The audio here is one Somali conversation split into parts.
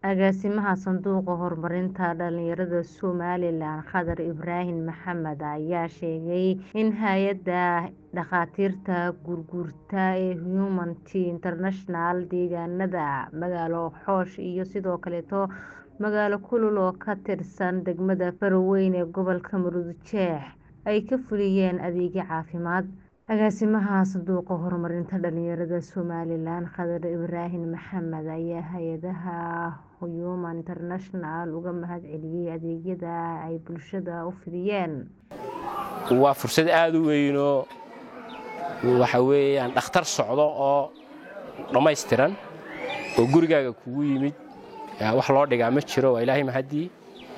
Agaasimaha Sanduuqa Horumarinta Dhalinyarada Somalilan Khadar Ibraahim Maxamed ayaa sheegay in hay'adda dhakhaatiirta gurgurta ee Human-T International deegaanada magaalo Xoosh iyo sidoo kaleeto magaalo Kulul oo ka tirsan degmada Faroweyn ee gobolka Maroodijeex ay ka fuliyeen adeegyo caafimaad. Agaasimaha Sanduuqa Horumarinta Dhalinyarada Somalilan Khadar Ibraahim Maxamed ayaa hay'adda Human International uga mahadceliyay adeegyada ay bulshada u fidiyeen. waa fursad aad u weynoo waxa weeyaan dhakhtar socdo oo dhammaystiran oo gurigaaga kugu yimid wax loo dhigaa ma jiro waa ilaahay mahadii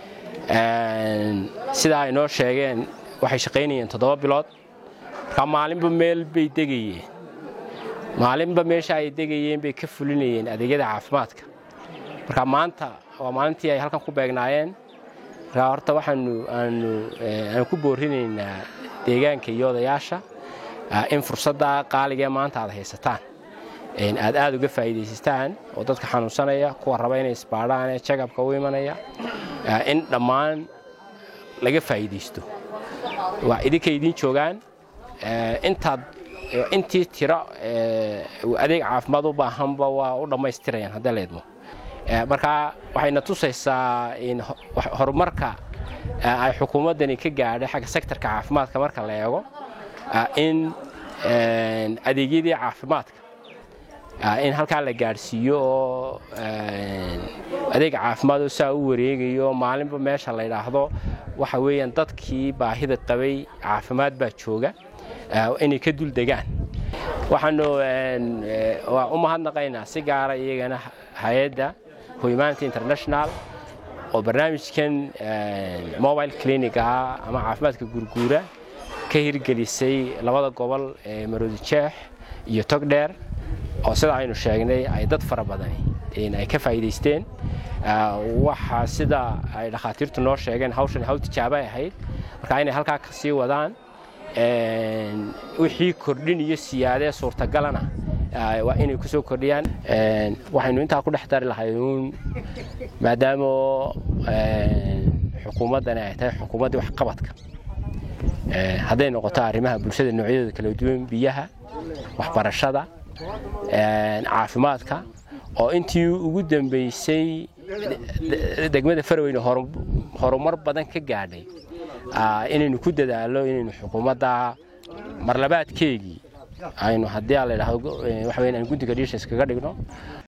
sidaa ay noo sheegeen waxay shaqaynayeen toddoba bilood marka maalinba meel bay degayeen maalinba meesha ay degayeen bay ka fulinayeen adeegyada caafimaadka marka maanta waa maalintii ay halkan ku beegnaayeen marka horta waxaanu aanu aan ku boorinaynaa deegaanka iyo odayaasha in fursadda qaaligee maanta aad haysataan aad aad uga faa'iidaysataan oo dadka xanuunsanaya kuwa raba inay isbaadhaan ee jagabka u imanaya in dhammaan laga faa'iidaysto waa idinka idiin joogaan intaad intii tiro adeeg caafimaad u baahanba waa u dhammaystirayaan haddii la idmo marka waxayna tusaysaa in horumarka ay xukuumaddani ka gaadhay xagga sektorka caafimaadka marka la eego in adeegyadii caafimaadka in halkaa la gaadhsiiyo oo adeeg caafimaad oo saa u wareegayo maalinba meesha la yidhaahdo waxa weeyaan dadkii baahida qabay caafimaad baa jooga inay ka dul degaan waxaanu waa u mahadnaqaynaa si gaara iyagana hay-adda humanity international oo barnaamijkan mobile clinic-ah ama caafimaadka gurguura ka hirgelisay labada gobol ee maroodijeex iyo togdheer oo sida aynu sheegnay ay dad fara badani ay ka faa'iidaysteen waxaa sida ay dhakhaatiirtu noo sheegeen hawshan hawl tijaabay ahayd marka inay halkaa ka sii wadaan wixii kordhin iyo siyaadee suurtagalana waa inay ku soo kordhiyaan waxaynu intaa ku dhex dari lahay uun maadaama xukuumaddani ay tahay xukuumaddii waxqabadka hadday noqoto arrimaha bulshada noocyadeeda kala duwan biyaha waxbarashada caafimaadka oo intii ugu dambaysay degmada faraweyne horumar badan ka gaadhay inaynu ku dadaalo inaynu xukuumadda marlabaadkeegii aynu haddii aa la yidhaahdo waxa weyn aan guddiga dhiisha iskaga dhigno